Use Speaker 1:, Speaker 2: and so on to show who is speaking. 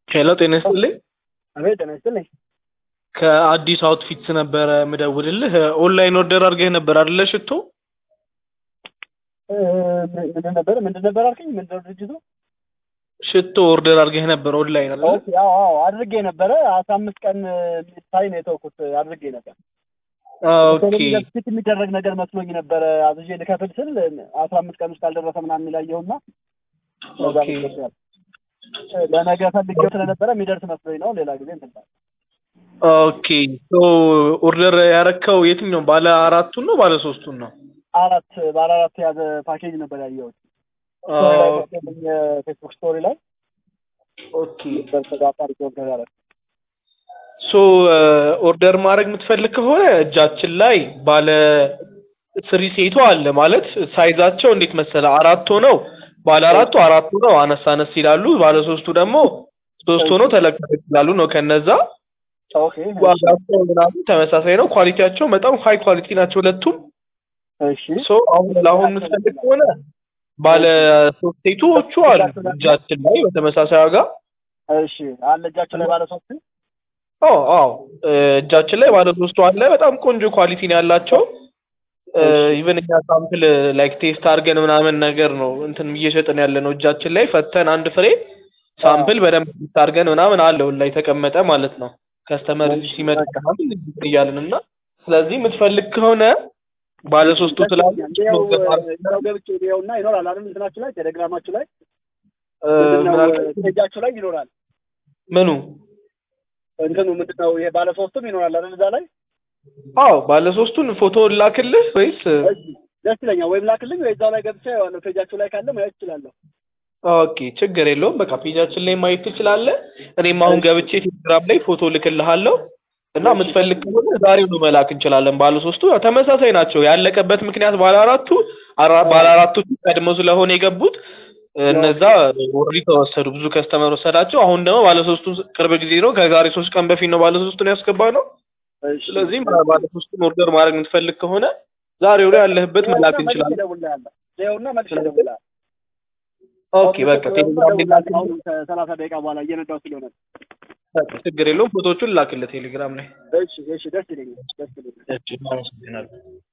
Speaker 1: ሄሎ ጤና ይስጥልኝ።
Speaker 2: አቤት ጤና ይስጥልኝ።
Speaker 1: ከአዲስ አውትፊትስ ነበረ ምደውልልህ። ኦንላይን ኦርደር አድርገህ ነበር አይደለ? ሽቶ
Speaker 2: እ፣ ምንድን ነበር ምንድን ነበር አልከኝ? ምንድን ነው ድርጅቱ?
Speaker 1: ሽቶ ኦርደር አድርገህ ነበር ኦንላይን አይደለ?
Speaker 2: ኦኬ፣ አዎ አዎ አድርጌ ነበረ። አስራ አምስት ቀን ሳይ ነው የተውኩት። አድርጌ ነበር።
Speaker 1: ኦኬ
Speaker 2: ፊት የሚደረግ ነገር መስሎኝ ነበረ። አዝዤ ልከፍል ስል አስራ አምስት ቀን ውስጥ ካልደረሰ ምናምን የሚላየውና ለዛ
Speaker 1: ኦኬ
Speaker 2: መስሎኛል። ለነገ ፈልጌው ስለነበረ የሚደርስ መስሎኝ ነው። ሌላ ጊዜ እንትን እላለሁ።
Speaker 1: ኦኬ ሶ ኦርደር ያረከው የትኛው ባለ አራቱን ነው ባለ ሶስቱን ነው?
Speaker 2: አራት ባለ አራት የያዘ ፓኬጅ ነበር ያየሁት ፌስቡክ ስቶሪ ላይ
Speaker 1: ኦኬ
Speaker 2: በተጋጣሪ ኦርደር ያደረኩት።
Speaker 1: ሶ ኦርደር ማድረግ የምትፈልግ ከሆነ እጃችን ላይ ባለ ስሪ ሴቱ አለ ማለት ሳይዛቸው እንዴት መሰለ አራት ሆነው ባለ አራቱ አራት ሆነው አነስ አነስ ይላሉ። ባለ ሶስቱ ደግሞ ሶስት ሆነው ተለቅ ተለቅ ይላሉ ነው። ከነዛ
Speaker 2: ኦኬ
Speaker 1: ዋጋቸው ምናምን ተመሳሳይ ነው። ኳሊቲያቸው በጣም ሀይ ኳሊቲ ናቸው ሁለቱም።
Speaker 2: እሺ
Speaker 1: ሶ አሁን ለአሁን የምትፈልግ ከሆነ ባለ ሶስት ሴቶቹ አሉ እጃችን ላይ በተመሳሳይ ዋጋ።
Speaker 2: እሺ አለ እጃቸው ላይ ባለ ሶስት
Speaker 1: አዎ አዎ እ፣ እጃችን ላይ ባለ ሶስቱ አለ። በጣም ቆንጆ ኳሊቲ ነው ያላቸው። ኢቨን እኛ ሳምፕል ላይክ ቴስት አድርገን ምናምን ነገር ነው እንትን እየሸጥን ያለ ነው። እጃችን ላይ ፈተን አንድ ፍሬ ሳምፕል በደንብ ቴስት አድርገን ምናምን አለው ላይ ተቀመጠ ማለት ነው። ከስተመር ሲመጣ ምናምን እንትን እያልን እና ስለዚህ የምትፈልግ ከሆነ ባለ ሶስቱ ስላሉ
Speaker 2: ያው ገብቼ ይኸውና ይኖራል አይደል? እንትናችሁ ላይ ቴሌግራማችሁ ላይ
Speaker 1: እ፣ ምን አልክ?
Speaker 2: ፔጃችሁ ላይ ይኖራል።
Speaker 1: ምኑ
Speaker 2: እንትኑ ምንድነው ይሄ ባለ ሶስቱም ይኖራል አይደል? እዛ ላይ
Speaker 1: አዎ ባለ ሶስቱን ፎቶ ላክልህ ወይስ
Speaker 2: እሺ፣ ደስ ይለኛል። ወይም ላክልኝ ወይ እዛው ላይ ገብቼ ያለው ፔጃችሁ ላይ ካለ ማየት እችላለሁ።
Speaker 1: ኦኬ ችግር የለውም። በቃ ፔጃችን ላይ ማየት ትችላለህ። እኔም አሁን ገብቼ ቴሌግራም ላይ ፎቶ ልክልሃለሁ እና የምትፈልግ ከሆነ ዛሬውኑ መላክ እንችላለን። ባለ ሶስቱ ያው ተመሳሳይ ናቸው። ያለቀበት ምክንያት ባለ አራቱ አራ- ባለ አራቶቹ ቀድሞ ስለሆነ የገቡት እነዛ ኦልሬዲ ተወሰዱ። ብዙ ከስተመር ወሰዳቸው። አሁን ደግሞ ባለ ሶስቱ ቅርብ ጊዜ ነው፣ ከዛሬ ሶስት ቀን በፊት ነው ባለ ሶስቱን ያስገባ ነው።
Speaker 2: እሺ
Speaker 1: ስለዚህ ባለ ሶስቱን ኦርደር ማድረግ የምትፈልግ ከሆነ ዛሬው ላይ ያለህበት መላክ
Speaker 2: መልሼ
Speaker 1: እንችላለን።
Speaker 2: እደውልልሃለሁ። ይኸውና መልሼ እደውልልሃለሁ።
Speaker 1: ኦኬ በቃ ቴሌግራም ላይ ላክልህ።
Speaker 2: አሁን ከሰላሳ ደቂቃ በኋላ እየነዳሁ ስለሆነ
Speaker 1: በቃ ችግር የለውም። ፎቶዎቹን ላክልህ ቴሌግራም ላይ።
Speaker 2: እሺ እሺ፣ ደስ ይለኛል፣ ደስ ይለኛል።
Speaker 1: እሺ፣ አመሰግናለሁ።